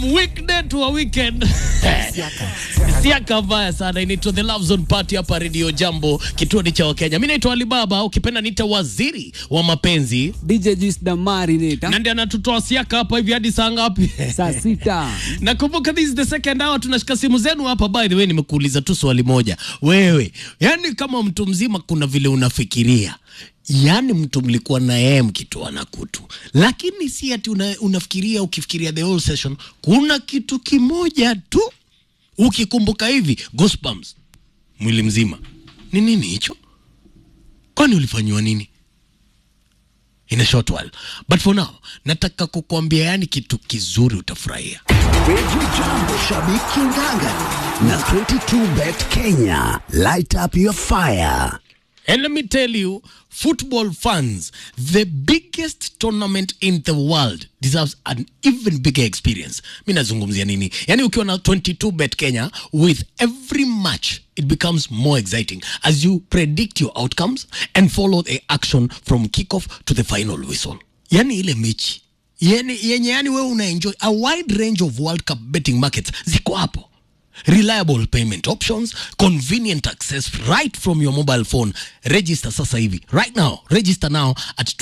weekday to a weekend siaka mbaya sana inaitwa the love zone party hapa radio jambo kituo ni cha wakenya mi naitwa alibaba ukipenda niita waziri wa mapenzi DJ Juice Damari nita na ndiye anatutoa siaka hapa hivi hadi saa ngapi saa sita nakumbuka this is the second hour tunashika simu zenu hapa by the way nimekuuliza tu swali moja wewe yani kama mtu mzima kuna vile unafikiria yaani mtu mlikuwa na yeye mkitoana kutu lakini si ati una, unafikiria ukifikiria the whole session kuna kitu kimoja tu ukikumbuka hivi goosebumps mwili mzima ni nini hicho kwani ulifanyiwa nini in a short while but for now nataka kukuambia yani kitu kizuri utafurahia Radio Jambo Shabiki Ngangari na 22bet Kenya. Light up your fire. And let me tell you, football fans, the biggest tournament in the world deserves an even bigger experience. Mi nazungumzia nini? Yani ukiwa na 22 bet Kenya, with every match it becomes more exciting as you predict your outcomes and follow the action from kickoff to the final whistle. Yani ile mechi yani, yenye yani wewe unaenjoy a wide range of World Cup betting markets ziko hapo reliable payment options convenient access right from your mobile phone register sasa hivi right now register now at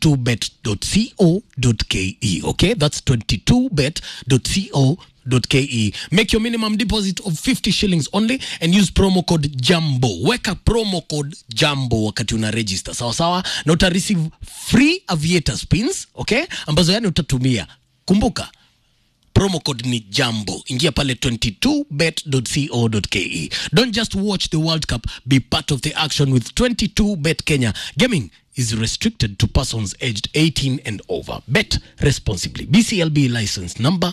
22bet.co.ke okay that's 22bet.co.ke make your minimum deposit of 50 shillings only and use promo code jambo weka promo code jambo wakati una register sawa sawa na uta receive free aviator spins okay ambazo yani utatumia kumbuka promo code ni jambo ingia pale 22bet.co.ke don't just watch the world cup be part of the action with 22bet kenya gaming is restricted to persons aged 18 and over bet responsibly bclb license number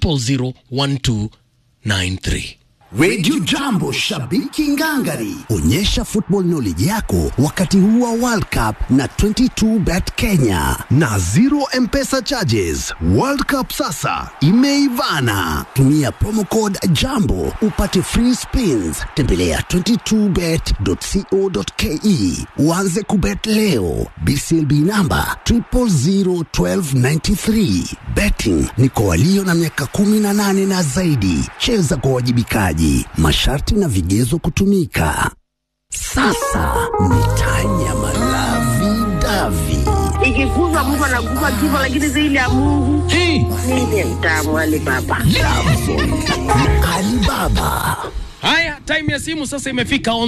0001293 Radio Jambo Shabiki Ngangari. Onyesha football knowledge yako wakati huu wa World Cup na 22bet Kenya na zero M-Pesa charges. World Cup sasa imeivana. Tumia promo code Jambo upate free spins. Tembelea 22bet.co.ke uanze kubet leo. BCLB namba 0001293. Betting ni kwa walio na miaka 18 na zaidi. Cheza kwa wajibikaji. Masharti na vigezo kutumika. Sasa ni tanya malavi davi. ikikuza Mungu anakufa kifo, lakini zaidi ya Mungu hey. mimi mtamu Ali Baba. Alibaba. haya time ya simu sasa imefika on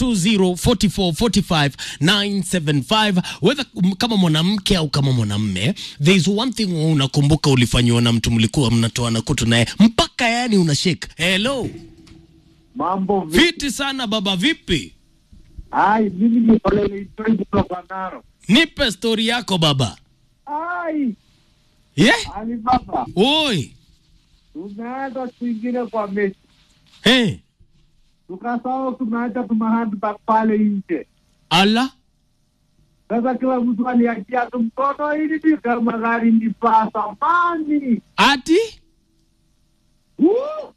0204445975 whether m- kama mwanamke au kama mwanamme there is one thing unakumbuka ulifanyiwa na mtu mlikuwa mnatoana kutu naye mpaka yani una shake hello Mambo vipi? fiti sana baba vipi Ai, mimi ni ole niitoi kutoka Naro. nipe stori yako baba Ai, yeah? Ali Baba, oi tumeenda kuingine kwa mechi hey. tukasahau tumeacha tumahandbag pale nje. ala Sasa kila mtu aliachia tu mkono ili ni kama gari ni pasa mani. ati Woo!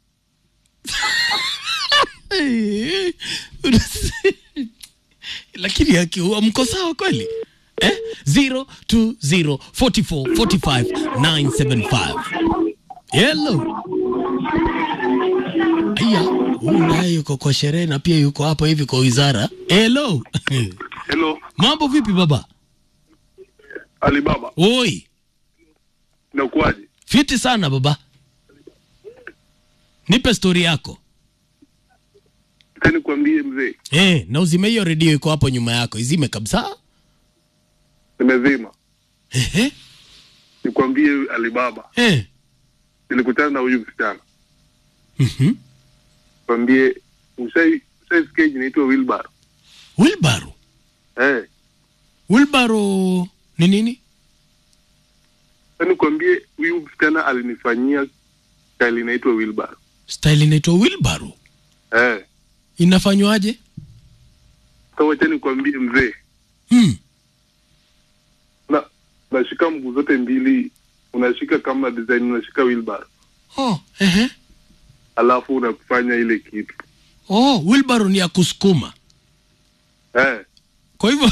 lakini akiua mko sawa kweli eh? 0204445975 hello aya huyu naye yuko kwa sherehe na pia yuko hapa hivi kwa wizara hello Hello, mambo vipi baba Alibaba, oi inakuwaje? fiti sana baba nipe stori yako Acha nikwambie mzee, eh, na uzime hiyo redio iko hapo nyuma yako izime kabisa nimezima. Ehe, Nikwambie Alibaba, eh. nilikutana na huyu msichana, mhm. kwambie ushai ushaisikia inaitwa wheelbarrow wilbaro eh? wilbaro ni nini Acha nikwambie huyu msichana alinifanyia style inaitwa wheelbarrow style inaitwa wilbaro eh. inafanywaje Sasa wacha nikwambie mzee, hmm. na unashika mguu zote mbili, unashika kama design, unashika wheelbarrow oh, ehe. alafu unafanya ile kitu oh, wilbaro ni ya kusukuma eh. kwa hivyo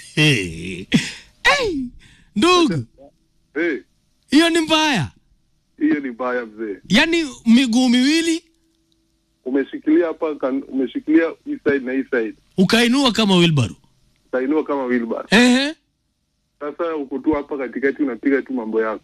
hey, ndugu Eh. hiyo ni mbaya hiyo ni baya mzee. yaani miguu miwili Umeshikilia hapa, kan- umeshikilia hii side na hii side, ukainua kama wilbaro utainua kama wheelbarrow. ehe Sasa uko tu hapa katikati, unapiga tu mambo yako.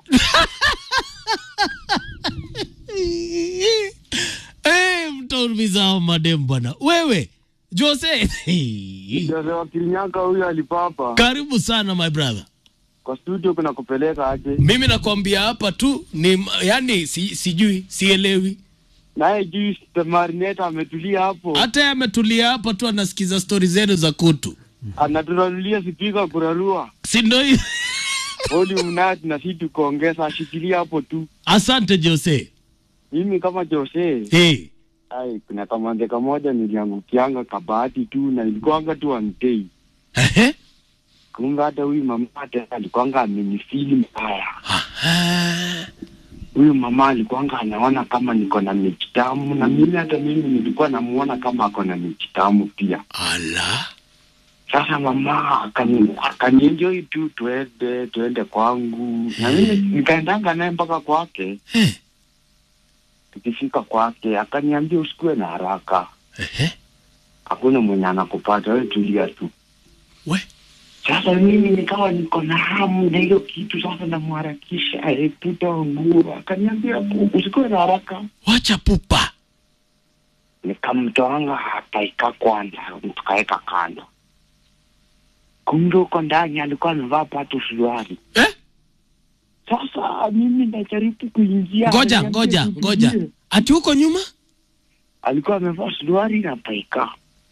Eh, mtaulizao madem bwana wewe jose Jose wa Kirinyaga huyu alipapa karibu sana my brother kwa studio, kuna kupeleka aje? mimi nakwambia hapa tu ni yani si, sijui sielewi Naye juu marineta ametulia hapo, hata yeye ametulia hapa tu anasikiza stori zenu za kutu anaturarulia sipika kurarua si ndo hiyo volume nayo tunasi tukuongeza, ashikilia hapo tu. asante jose Mimi kama Jose, hey. ai, kuna kamande kamoja niliangukianga kabahati tu na ilikuwanga tu antei Ehe. kumbe hata huyu mama hata alikuwanga amenifili mbaya. Aha. Huyu mama alikuwanga anaona kama niko na mechi tamu, na mimi hata mimi nilikuwa namuona kama ako na mechi tamu pia. ala Sasa mama akani akanienjoi tu, tuende tuende kwangu, na mimi nikaendanga naye mpaka kwake. Eh. Tukifika kwake akaniambia usikuwe na haraka, Ehe. hakuna mwenye anakupata wewe, tulia tu. we Sasa mimi nikawa niko na hamu na hiyo kitu, sasa namharakisha eputa nguo, akaniambia usikuwe na haraka. wacha pupa Nikamtoanga akaika kwanza, tukaweka kando. Kumbe huko ndani alikuwa amevaa patu suruali. eh? Sasa mimi najaribu kuingia, ngoja ananiambia ngoja tutulie. ngoja ati huko nyuma Alikuwa amevaa suruali na paika.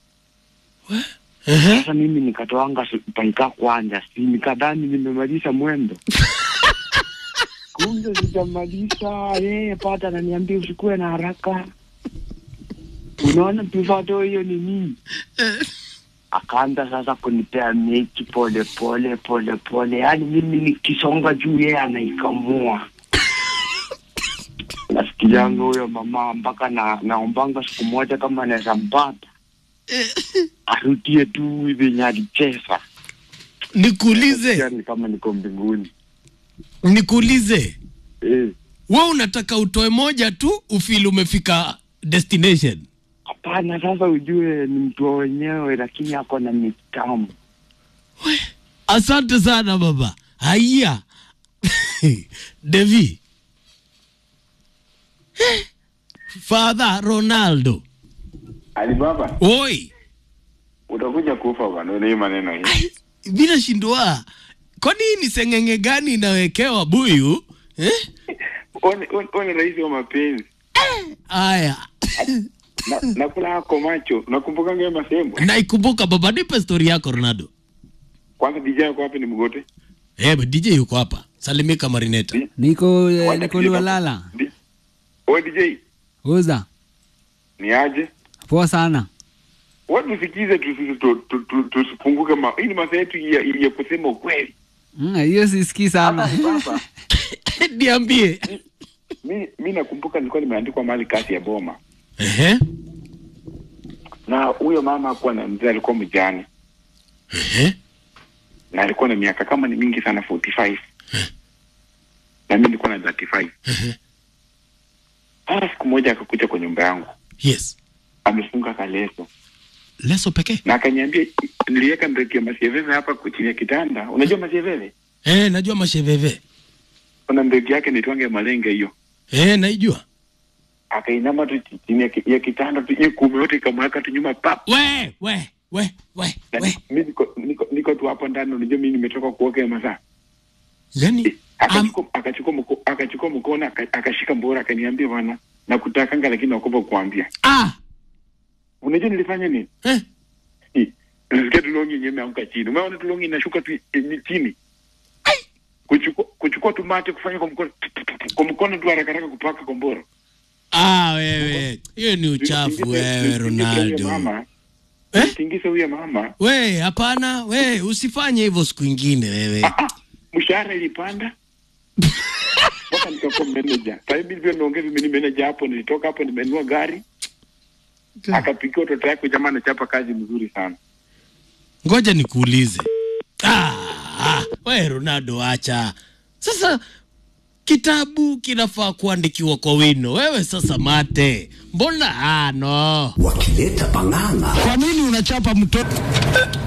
Ehe. Sasa mimi nikatoanga su- paika kwanza, si nikadhani nimemaliza mwendo kumbe sijamaliza. Yeye pata ananiambia usikuwe na haraka, unaona pivato hiyo ni nini? Akaanza sasa kunipea mechi pole pole pole pole, yaani mimi nikisonga juu, yeye anaikamua. Nasikianga huyo mama mpaka na naombanga siku moja kama anaweza mpata arudie tu venye alicheza, nikuulize yani kama niko mbinguni nikuulize eh. we unataka utoe moja tu ufili umefika destination Hapana, sasa ujue ni mtu wenyewe, lakini ako na mitamu. asante sana baba haya devi father ronaldo Alibaba, oi utakuja kufa bwana, una hii maneno hii. bila shindwa kwani hii ni sengenge gani inawekewa buyu eh? One one- one rais wa mapenzi. aya Na, nakula hako macho. Nakumbuka ngema masembo. naikumbuka baba nipe stori yako ronaldo Kwanza DJ yako wapi ni mgote? eh, dj yuko hapa salimika marineta niko eh, Kwanza niko DJ Lualala. Di- Oe DJ, Uza ni aje? poa sana. Watu tusikize tusi- tu- tu- tu- tusipunguke ma. Hii ni masaa yetu ya, ya kusema ukweli. Mm, hiyo sisikii sana. Baba, niambie mi mi nakumbuka nilikuwa nimeandikwa mahali kasi ya boma. Ehe. Na huyo mama hakuwa na mzee, alikuwa mjane. Ehe. na alikuwa na miaka kama ni mingi sana 45 na mimi nilikuwa na 35 Sasa siku moja akakuja kwa nyumba yangu yes amefunga kaleso leso pekee na akaniambia niliweka mbeki ya masieveve hapa kwa chini ya kitanda unajua masieveve eh, najua masheveve kuna mbeki yake nitwange malenge hiyo eh, naijua akainama tu chini ya, ki- ya kitanda tu hiyo kume yote ikamweka tu nyuma pap we we we we na we mimi niko, niko, niko tu hapo ndani unajua mimi nimetoka kuoga ya masaa yani am, akachukua akachukua mko- akachukua mkono aka- akashika mbora akaniambia bwana nakutakanga lakini nakupa kuambia ah, unajua nilifanya nini eh, Hii, nilisikia tulongi yenyewe imeanguka chini umeona tulongi inashuka tu eh, chini kuchukua kuchukua tu mate kufanya kwa mkono kwa mkono tu haraka haraka kupaka kombora ah, wewe hiyo ni uchafu wewe Ronaldo mama Eh? tingise huyo mama we hapana we usifanye hivyo siku ingine wewe Ah, ah, mshahara ilipanda mpaka nikakuwa manager sasa hivi ndio nimeongeza mimi ni manager hapo nilitoka hapo nimenunua gari akapikia watoto yake jamaa anachapa kazi mzuri sana ngoja nikuulize ah, ah, we Ronaldo acha sasa kitabu kinafaa kuandikiwa kwa wino. Wewe sasa mate, mbona ah, no wakileta pang'ang'a Kwa nini unachapa mtoto?